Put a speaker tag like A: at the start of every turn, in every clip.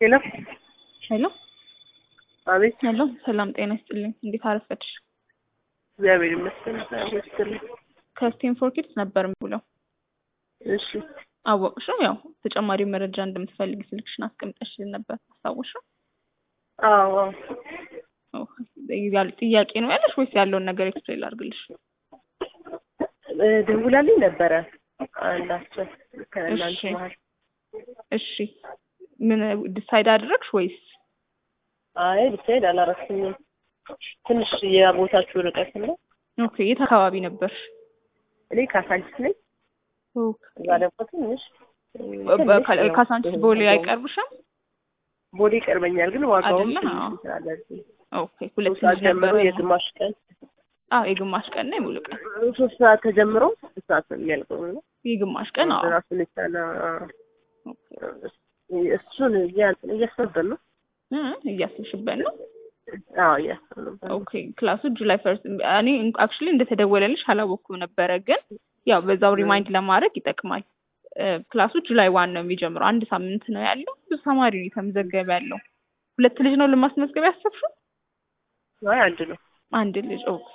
A: ሄሎ
B: ሄሎ
A: አቤት።
B: ሄሎ፣ ሰላም ጤና ይስጥልኝ። እንዴት አረፈድሽ?
A: እግዚአብሔር ይመስገን። እግዚአብሔር ይስጥልኝ።
B: ከስቴም ፎር ኪድስ ነበር የምውለው።
A: እሺ
B: አወቅሽው? ያው ተጨማሪ መረጃ እንደምትፈልግ ስልክሽን አስቀምጠሽልን ነበር። አስታወሽው?
A: አዎ አዎ።
B: ኦ፣ ያለ ጥያቄ ነው ያለሽ ወይስ ያለውን ነገር ኤክስፕሌን ላድርግልሽ?
A: እ፣ ደውላልኝ ነበረ አንዳቸው ከእናንተ
B: እሺ።
A: መሀል።
B: እሺ፣ ምን ዲሳይድ አደረግሽ ወይስ?
A: አይ ብቻዬን አላረፍኩኝም። ትንሽ የቦታችሁ ርቀት ነው።
B: ኦኬ፣ የት አካባቢ ነበርሽ?
A: እኔ ካሳንቺስ ነኝ።
B: ኦኬ፣
A: እዛ ደግሞ ትንሽ እ፣
B: በ-
A: ትንሽ
B: ከ-
A: ነው።
B: ካሳንቺስ ቦሌ አይቀርብሽም?
A: ቦሌ ይቀርበኛል፣ ግን ዋጋውም
B: አይደለ?
A: ትንሽ
B: አዎ።
A: ስላለብኝ
B: ኦኬ፣ ሁለት
A: ሶስት ሰዓት
B: ልጅ ነበር።
A: ጀምሮ የግማሽ ቀን
B: አዎ፣ የግማሽ ቀን ነው የሙሉ ቀን?
A: ሶስት ሰዓት ተጀምሮ ስድስት ሰዓት ነው የሚያልቀው ነው
B: የግማሽ ቀን። አዎ።
A: ራሱን የቻለ
B: ኦኬ።
A: እሱን እያ- እያሰብን ነው።
B: እ፣ እያስብሽበት ነው?
A: አዎ እያሰብን ነው።
B: ኦኬ ክላሱ ጁላይ ፈርስት እኔ አክቹሊ እንደተደወለልሽ አላወቅኩም ነበረ፣ ግን ያው በዛው ሪማይንድ ለማድረግ ይጠቅማል። እ፣ ክላሱ ጁላይ ዋን ነው የሚጀምረው። አንድ ሳምንት ነው ያለው። ብዙ ተማሪ ነው የተመዘገበ ያለው። ሁለት ልጅ ነው ለማስመዝገብ ያሰብሽው?
A: አይ አንድ ነው
B: አንድ ልጅ። ኦኬ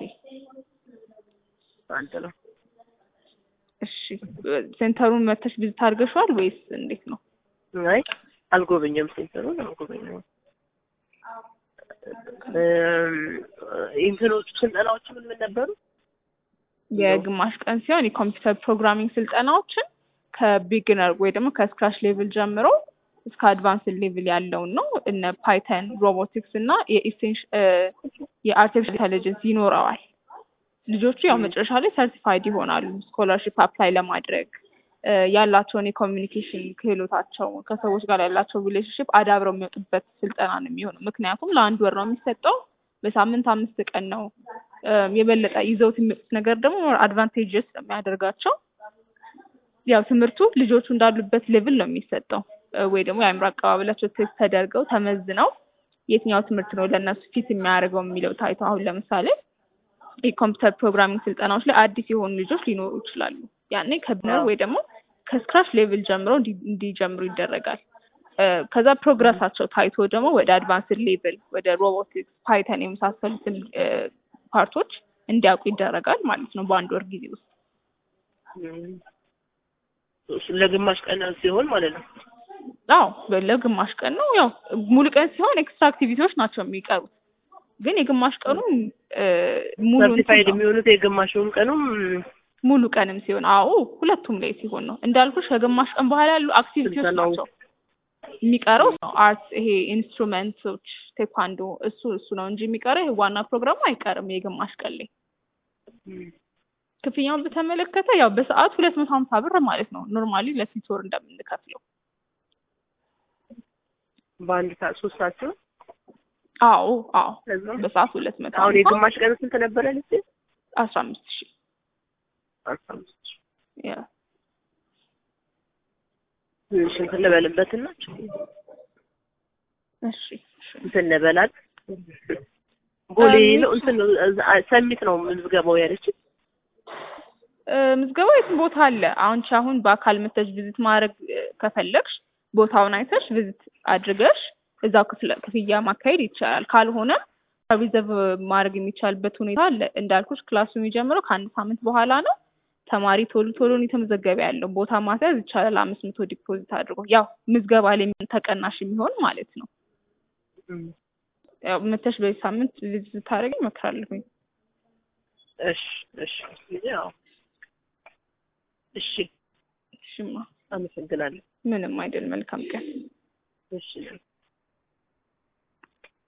A: አንድ ነው።
B: እሺ። ሴንተሩን መተሽ ቪዚት አድርገሽዋል ወይስ እንዴት ነው?
A: አይ አልጎበኘም፣ ሴንተሩን አልጎበኘም። እም፣ እንትኖቹ ስልጠናዎቹ ምን ምን ነበሩ?
B: የግማሽ ቀን ሲሆን የኮምፒውተር ፕሮግራሚንግ ስልጠናዎችን ከቢግነር ወይ ደግሞ ከስክራች ሌቭል ጀምሮ እስከ አድቫንስ ሌቭል ያለውን ነው። እነ ፓይተን፣ ሮቦቲክስ እና የኢሴንሽ የአርቲፊሻል ኢንቴሊጀንስ ይኖረዋል። ልጆቹ ያው መጨረሻ ላይ ሰርቲፋይድ ይሆናሉ ስኮላርሺፕ አፕላይ ለማድረግ እ፣ ያላቸውን የኮሚኒኬሽን ክህሎታቸው ከሰዎች ጋር ያላቸው ሪሌሽንሽፕ አዳብረው የሚወጡበት ስልጠና ነው የሚሆነው። ምክንያቱም ለአንድ ወር ነው የሚሰጠው። በሳምንት አምስት ቀን ነው። እ፣ የበለጠ ይዘውት የሚመጡት ነገር ደግሞ አድቫንቴጅስ የሚያደርጋቸው ያው ትምህርቱ ልጆቹ እንዳሉበት ሌቭል ነው የሚሰጠው እ፣ ወይ ደግሞ የአእምሮ አቀባበላቸው ቴስት ተደርገው ተመዝነው የትኛው ትምህርት ነው ለእነሱ ፊት የሚያደርገው የሚለው ታይቶ አሁን ለምሳሌ የኮምፒውተር ፕሮግራሚንግ ስልጠናዎች ላይ አዲስ የሆኑ ልጆች ሊኖሩ ይችላሉ። ያኔ ከቢነር ወይ ደግሞ ከስክራች ሌቭል ጀምሮ እንዲ- እንዲጀምሩ ይደረጋል። እ፣ ከዛ ፕሮግረሳቸው ታይቶ ደግሞ ወደ አድቫንስድ ሌቭል ወደ ሮቦቲክስ፣ ፓይተን የመሳሰሉትን እ፣ ፓርቶች እንዲያውቁ ይደረጋል ማለት ነው በአንድ ወር ጊዜ ውስጥ።
A: እም፣ እሱ ለግማሽ ቀን ሲሆን ማለት ነው።
B: አዎ ለግማሽ ቀን ነው። ያው ሙሉ ቀን ሲሆን ኤክስትራ አክቲቪቲዎች ናቸው የሚቀሩት። ግን የግማሽ ቀኑ እ፣ ሙሉ እንትን
A: ሰርቲፋይድ
B: ነው።
A: የሚሆኑት የግማሹን ቀኑም
B: ሙሉ ቀንም ሲሆን አዎ ሁለቱም ላይ ሲሆን ነው እንዳልኩሽ ከግማሽ ቀን በኋላ ያሉ አክቲቪቲዎች
A: ስልጠናው
B: ናቸው የሚቀረው ነው አርት ይሄ ኢንስትሩመንቶች ቴኳንዶ እሱ እሱ ነው እንጂ የሚቀረው ይሄ ዋና ፕሮግራሙ አይቀርም የግማሽ ቀን ላይ
A: እም፣
B: ክፍያውን በተመለከተ ያው በሰዓት ሁለት መቶ ሀምሳ ብር ማለት ነው ኖርማሊ ለስንት ወር እንደምንከፍለው
A: በአንድ ሰዓት ሶስት ሰዓት ሲሆን
B: አዎ አዎ
A: ከዛ
B: በሰዓት ሁለት መቶ
A: አሁን
B: ሀምሳ
A: የግማሽ ቀን ስንት ነበረ ልጅ?
B: አስራ አምስት ሺህ
A: አስራ አምስት ሺህ
B: ያ
A: ትንሽ እንትን ልበልበትና
B: እሺ እሺ
A: እንትን ልበላት ቦሌ
B: እም፣
A: ነው እንትን ነው እዛ- ሰሚት ነው ምዝገባው ያለችኝ።
B: እ፣ ምዝገባ የትም ቦታ አለ። አንቺ አሁን በአካል መተሽ ቪዚት ማድረግ እ፣ ከፈለግሽ ቦታውን አይተሽ ቪዚት አድርገሽ እዛው ክፍለ ክፍያ ማካሄድ ይቻላል። ካልሆነ ሪዘርቭ ማድረግ የሚቻልበት ሁኔታ አለ። እንዳልኩሽ ክላሱ የሚጀምረው ከአንድ ሳምንት በኋላ ነው። ተማሪ ቶሎ ቶሎ ነው የተመዘገበ ያለው። ቦታ ማስያዝ ይቻላል። አምስት መቶ ዲፖዚት አድርጎ ያው ምዝገባ ላይ የሚሆን ተቀናሽ የሚሆን ማለት ነው።
A: እም፣
B: ያው መተሽ በዚህ ሳምንት ቪዚት ታደርጊ እመክራለሁኝ።
A: እሺ እሺ ያው እሺ
B: እሺማ
A: አመሰግናለሁ።
B: ምንም አይደል። መልካም ቀን።
A: እሺ